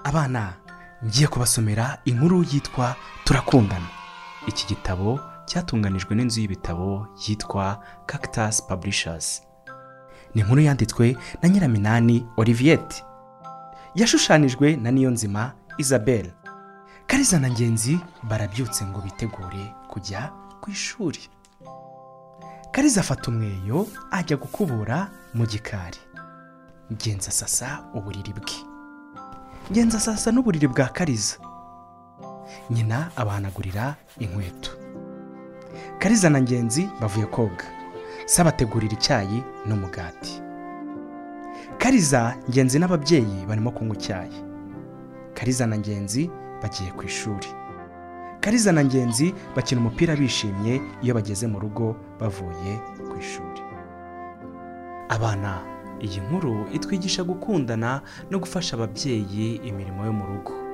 abana ngiye kubasomera inkuru yitwa turakundana iki gitabo cyatunganijwe n'inzu y'ibitabo yitwa cactus publishers ni inkuru yanditswe na nyiraminani oliviyete yashushanijwe na niyonzima isabelle kariza na ngenzi barabyutse ngo bitegure kujya ku ishuri kariza afata umweyo ajya gukubura mu gikari ngenzi asasa uburiri bwe ngenzi asasa n'uburiri bwa kariza nyina abahanagurira inkweto kariza na ngenzi bavuye koga sabategurira icyayi n'umugati kariza ngenzi n'ababyeyi barimo kunywa icyayi kariza na ngenzi bagiye ku ishuri kariza na ngenzi bakina umupira bishimye iyo bageze mu rugo bavuye ku ishuri abana iyi nkuru itwigisha gukundana no gufasha ababyeyi imirimo yo mu rugo